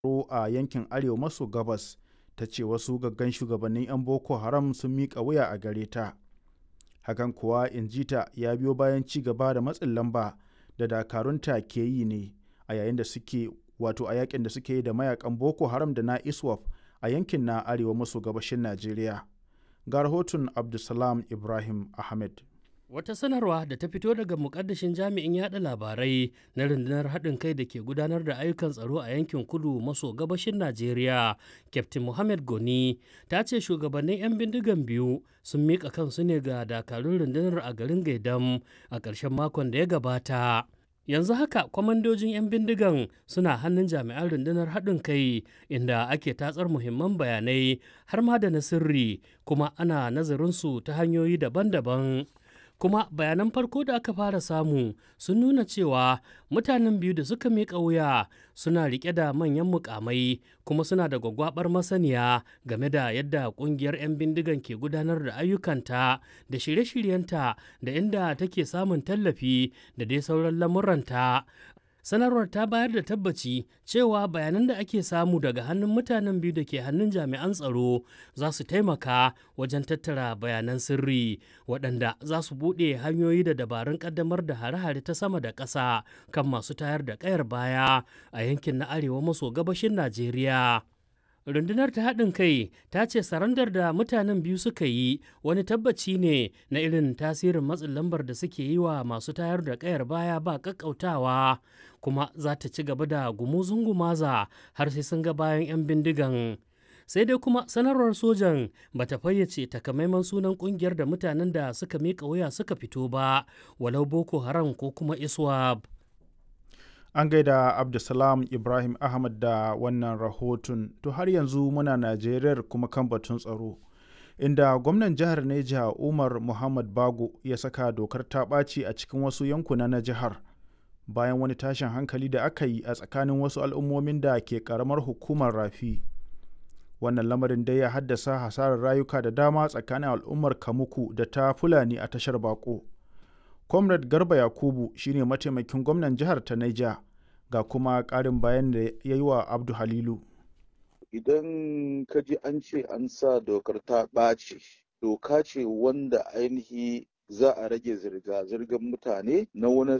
tsaro a yankin arewa maso gabas ta ce wasu gaggan shugabannin 'yan boko haram sun miƙa wuya a gare ta hakan kuwa injita ya biyo bayan ci gaba da matsin lamba da dakarunta ke yi ne a yayin da suke wato a yakin da suke yi da mayakan boko haram da na iswaf a yankin na arewa maso gabashin najeriya ga rahoton abdulsalam ibrahim ahmed Wata sanarwa da ta fito daga mukaddashin jami'in yada labarai na rundunar haɗin kai da ke gudanar da ayyukan tsaro a yankin kudu maso gabashin Najeriya, Captain Mohammed Goni, ta ce shugabannin 'yan bindigan biyu sun miƙa kansu ne ga dakarun rundunar a garin Gaidam a ƙarshen makon da ya gabata. yanzu haka kwamandojin 'yan bindigan suna hannun jami'an rundunar haɗin kai inda ake tatsar muhimman bayanai har ma da na sirri kuma ana nazarinsu ta hanyoyi daban-daban kuma bayanan farko da aka fara samu sun nuna cewa mutanen biyu da suka miƙa wuya suna riƙe da manyan mukamai kuma suna da gwagwabar masaniya game da yadda ƙungiyar 'yan bindigan ke gudanar da ayyukanta da shirye-shiryenta da inda take samun tallafi da dai sauran lamuranta sanarwar ta bayar da tabbaci cewa bayanan da ake samu daga hannun mutanen biyu da ke hannun jami'an tsaro za su taimaka wajen tattara bayanan sirri waɗanda za su buɗe hanyoyi da dabarun ƙaddamar da hare-hare ta sama da ƙasa kan masu tayar da ƙayar baya a yankin na arewa maso gabashin najeriya rundunar ta haɗin kai ta ce sarandar da mutanen biyu suka yi wani tabbaci ne na irin tasirin matsin lambar da suke yi wa masu tayar da ƙayar baya ba ƙaƙƙautawa kuma za ta ci gaba da gumuzun gumaza har sai sun ga bayan 'yan bindigan sai dai kuma sanarwar sojan ba ta fayyace takamaiman sunan kungiyar da mutanen da suka miƙa wuya suka fito ba walau boko haram ko kuma iswab an gaida abdulsalam ibrahim ahmad da wannan rahoton to har yanzu muna najeriyar kuma kan batun tsaro inda gwamnan jihar neja umar muhammad bago ya saka dokar ta ɓaci a cikin wasu yankuna na jihar bayan wani tashin hankali da aka yi a tsakanin wasu al'ummomin da ke karamar hukumar rafi wannan lamarin dai ya haddasa hasarar rayuka da dama tsakanin al'ummar kamuku da ta fulani a tashar bako comrade garba yakubu shine mataimakin gwamnan jihar ta naija ga kuma ƙarin bayan da ya yi wa abdu halilu idan ka ji an ce an sa dokar ta ɓaci doka ce wanda ainihi za a rage zirga-zirgar mutane na wani